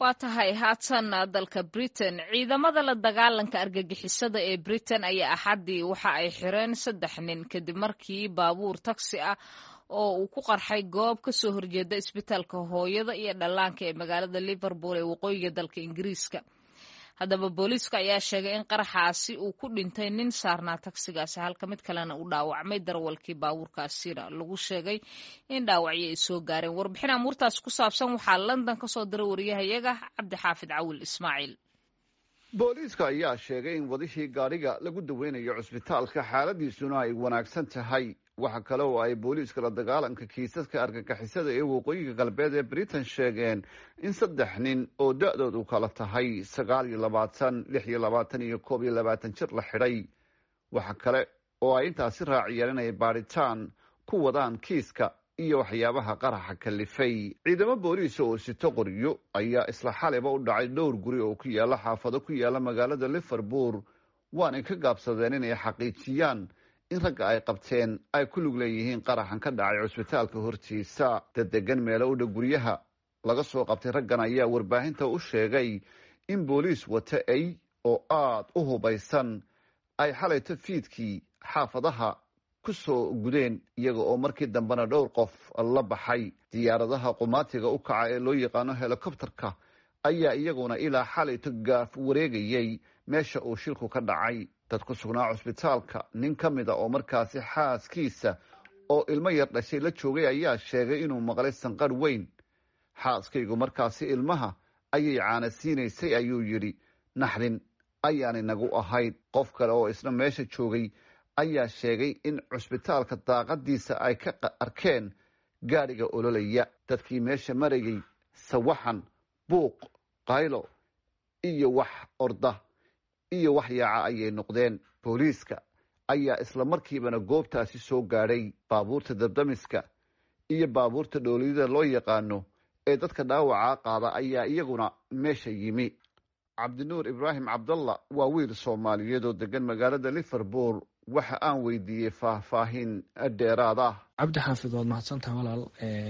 waa tahay haatan dalka britain ciidamada la dagaalanka argagixisada ee britain ayaa axaddii waxa ay xireen saddex nin kadib markii baabuur taksi ah oo uu ku qarxay goob ka soo horjeeda isbitaalka hooyada iyo dhallaanka ee magaalada liverpool ee waqooyiga dalka ingiriiska haddaba booliiska ayaa sheegay in qaraxaasi uu ku dhintay nin saarnaa tagsigaasi halka mid kalena uu dhaawacmay darawalkii baabuurkaasina lagu sheegay in dhaawacyo ay soo gaareen warbixin amuurtaas ku saabsan waxaa london ka soo diray wariyahayaga cabdixaafid cawil ismaaciil booliiska ayaa sheegay in wadihii gaadhiga lagu daweynayo cusbitaalka xaaladiisuna ay wanaagsan tahay waxa kale oo ay booliiska la dagaalanka kiisaska argagixisada ee waqooyiga galbeed ee britain sheegeen in saddex nin oo da-doodu kala tahay sagaal iyo labaatan lix iyo labaatan iyo koob iyo labaatan jir la xidhay waxa kale oo ay intaasi raaciyeen inay baadhitaan ku wadaan kiiska iyo waxyaabaha qaraxa kalifay ciidamo booliisa oo sito qoryo ayaa isla xaliba u dhacay dhowr guri oo ku yaala xaafado ku yaala magaalada liverpool waanay ka gaabsadeen inay xaqiijiyaan in ragga ay qabteen ay ku lug leeyihiin qaraxan ka dhacay cusbitaalka hortiisa dadegan meelo u dhow guryaha laga soo qabtay raggan ayaa warbaahinta u sheegay in booliis wata ay oo aada u hubaysan ay xalayto fiidkii xaafadaha ku soo gudeen iyaga oo markii dambena dhowr qof la baxay diyaaradaha qumaatiga u kaca ee loo yaqaano helikobterka ayaa iyaguna ilaa xalayto gaaf wareegayay meesha uu shilku ka dhacay dad ku sugnaa cusbitaalka nin ka mid a oo markaasi xaaskiisa oo ilmo yar dhashay la joogay ayaa sheegay inuu maqlay sanqarh weyn xaaskaygu markaasi ilmaha ayay caana siinaysay ayuu yidhi naxdin ayaanay nagu ahayd qof kale oo isna meesha joogay ayaa sheegay in cusbitaalka daaqadiisa ay ka arkeen gaadhiga ololaya dadkii meesha marayay sawaxan buuq qaylo iyo wax orda iyo wax yaaca ayay noqdeen booliiska ayaa isla markiibana goobtaasi soo gaadhay baabuurta dabdamiska iyo baabuurta dhooliyada loo yaqaano ee dadka dhaawacaa qaada ayaa iyaguna meesha yimi cabdinuur ibraahim cabdalla waa wiil soomaaliyeed oo degan magaalada liverpool waxa aan weydiiyey faahfaahin dheeraad ah cabdi xaafid waad mahadsantaha walaal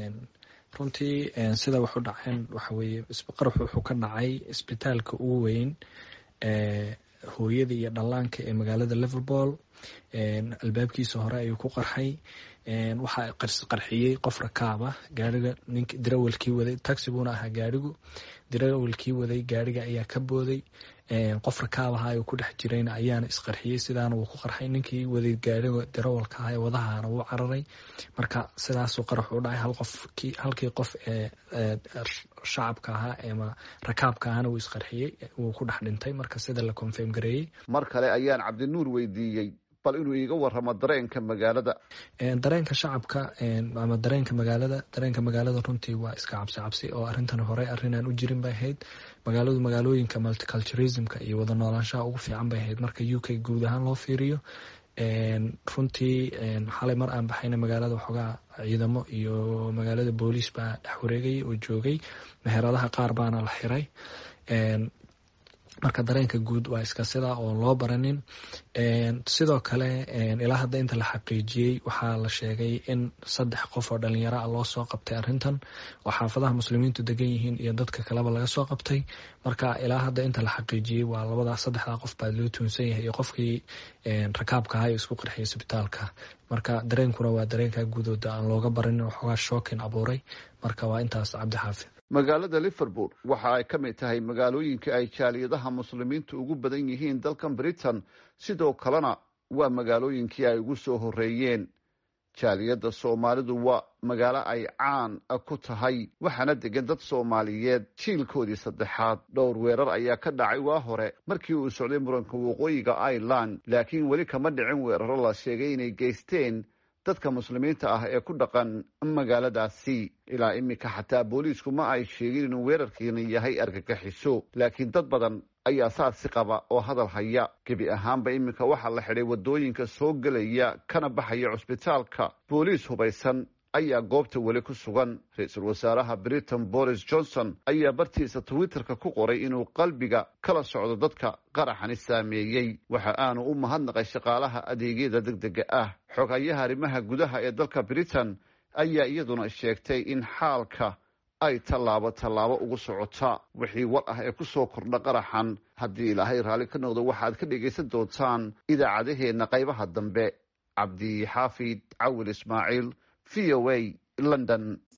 runtii sida wax u dhaceen waxa weeye qarax wuxuu ka dhacay isbitaalka ugu weyn hooyada iyo dhallaanka ee magaalada liverpool albaabkiisa hore ayuu ku qarxay waxaa qarxiyey qof rakaab ah gaariga nink dirawalkii waday taxi buuna ahaa gaarigu dirawalkii waday gaariga ayaa ka booday qof rakaab aha ayuu ku dhex jirayna ayaana isqarxiyey sidaana wuu ku qarxay ninkii waday gaariga dirawalka aha ee wadahana wuu cararay marka sidaasuu qarax u dhacay hal qof halkii qof ee shacabka ahaa ama rakaabka ahana wuu isqarxiyey wuu ku dhex dhintay marka sida la confirm gareeyey mar kale ayaan cabdinuur weydiiyey bal inuu iiga waramo dareenka magaalada dareenka shacabka ama dareenka magaalada dareenka magaalada runtii waa iska cabsi cabsi oo arintan hore arrinaan u jirin bay ahayd magaaladu magaalooyinka multiculturismka iyo wada noolaanshaha ugu fiican bay ahayd marka u k guud ahaan loo fiiriyo runtii xalay mar aan baxayna magaalada waxoogaa ciidamo iyo magaalada booliis baa dhex wareegayay oo joogay meheradaha qaar baana la xiray marka dareenka guud waa iska sidaa oo loo baranin sidoo kale ilaa hadda inta la xaqiijiyey waxaa la sheegay in saddex qof oo dhalinyaro ah loo soo qabtay arintan oo xaafadaha muslimiintu degan yihiin iyo dadka kaleba laga soo qabtay marka ilaa hadda inta la xaqiijiyey waa labadaa saddexdaa qof baa loo tuunsan yahay iyo qofkii rakaabka ahaa isku qarxiyay isbitaalka marka dareenkuna waa dareenka guudooda aan looga baranin waxoogaa shookin abuuray marka waa intaas cabdi xaafid magaalada liverpool waxa ay ka mid tahay magaalooyinka ay jaaliyadaha muslimiintu ugu badan yihiin dalkan britain sidoo kalena waa magaalooyinkii ay ugu soo horeeyeen jaaliyadda soomaalidu waa magaalo ay caan ku tahay waxaana degan dad soomaaliyeed jiilkoodii saddexaad dhowr weerar ayaa ka dhacay waa hore markii uu socday muranka waqooyiga ireland laakiin weli kama dhicin weeraro la sheegay inay geysteen dadka muslimiinta ah ee ku dhaqan magaaladaasi ilaa iminka xataa booliisku ma ay sheegin inuu weerarkiina yahay argagaxiso laakiin dad badan ayaa saasi qaba oo hadal haya gebi ahaanba iminka waxaa la xidhay waddooyinka soo gelaya kana baxaya cusbitaalka booliis hubaysan ayaa goobta weli ku sugan ra-iisul wasaaraha britain boris johnson ayaa bartiisa twitterka ku qoray inuu qalbiga kala socdo dadka qaraxani saameeyey waxa aanu u mahadnaqay shaqaalaha adeegyada degdega ah xogayaha arrimaha gudaha ee dalka britain ayaa iyaduna sheegtay in xaalka ay tallaabo tallaabo ugu socota wixii war ah ee ku soo kordha qaraxan haddii ilaahay raalli ka noqdo waxaad ka dhegaysan doontaan idaacadaheenna qaybaha dambe cabdi xaafid cawil ismaaciil v o a london